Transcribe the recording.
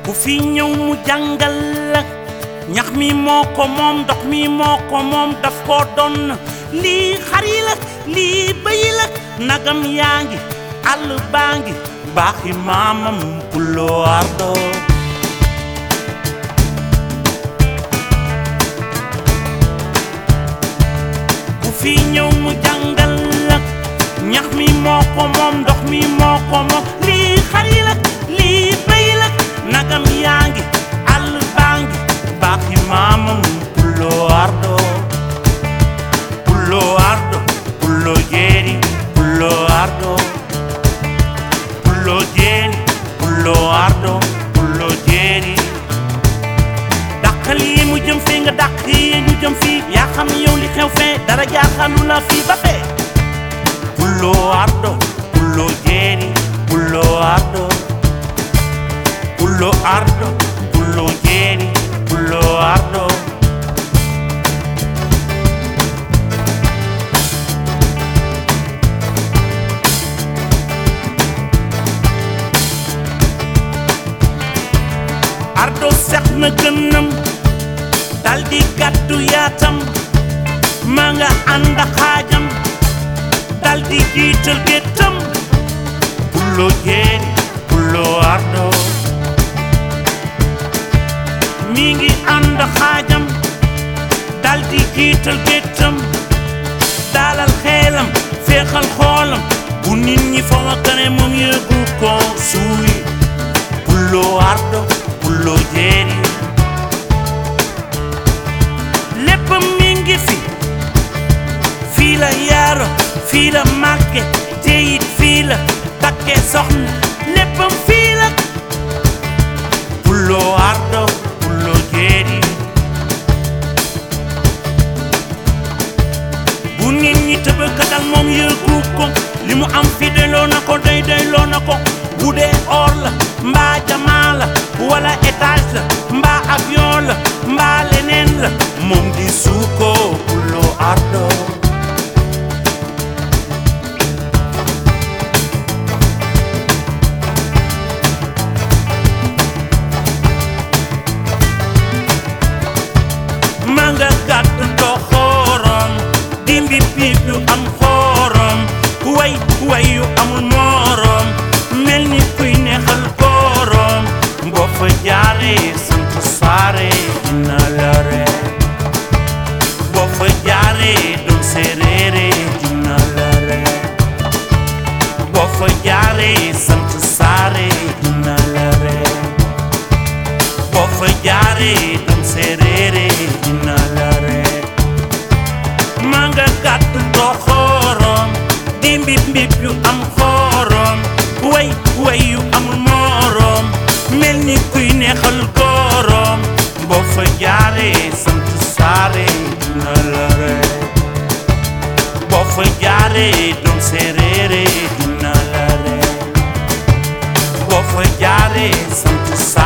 ku fi ñëw mu jàngal la ñax mi moo ko moom ndox mi moo ko moom daf koo doon lii xar yi la lii bëy la nagam yaa ngi àll baa ngi baaxi maamam puloo ardo ku fi ñëw mu jàngal la ñax mi moo ko moom ndox mi moo ko moom lii xar yi la lii bëy la nagam yaa ngi àll baa ngi baaxi maamam puloo ardo puloo ardo puloo jeeri puloo ardo puloo jeeri puloo ardo puloo jeeri dàqal yi mu jëm fee nga dàq yi ñu jëm fii yaa xam yow li xew fee dara jaaxalu la fii ba fee puloo ardo puloo jeeri puloo ardo puloo ardo puloo jeeri puloo ardo ardo sex na gënam daldi gàddu yaatam ma nga ànd ak xaajam daldi jiital géttam puloo jeeri puloo ardo mi ngi ànd ak xaajam daldi jiital géttam dalal xeelam féexal xoolam bu nit ñi fa nga kane moom yëgu ko suuy puloo ardo puloo jeeri lépp mi ngi fi fii la yaaro fii la màgge te it fii la takke soxna léppam fii la puloo ardo puloo jeeri bu nit ñi tëbëkkatal moom yëgu ko li mu am fi doyloo na ko doy doyloo na ko bu dee or la mbaa jamaa la wala étage la mbaa avion la mbaa leneen la moom di suuko puloo ardo ma nga gàtt doxorom dimbi piip yu am xorom way way yu amul morom mel ni kuy neexal borom boo fa jaaree sant saare dina la ree boo fa jaaree doon séeréere dina la ree boo fa jaaree sant saare dina la ree boo fa jaaree doon séeréere dina la ree ma nga gàtt doxorom di mbib mbib yu am xorom way way yu amul morom mel ni kuy neexal gorom boo fa jaaree sant saare dina la ree boo fa jaaree doon séeréere dina la ree boo fa jaaree sant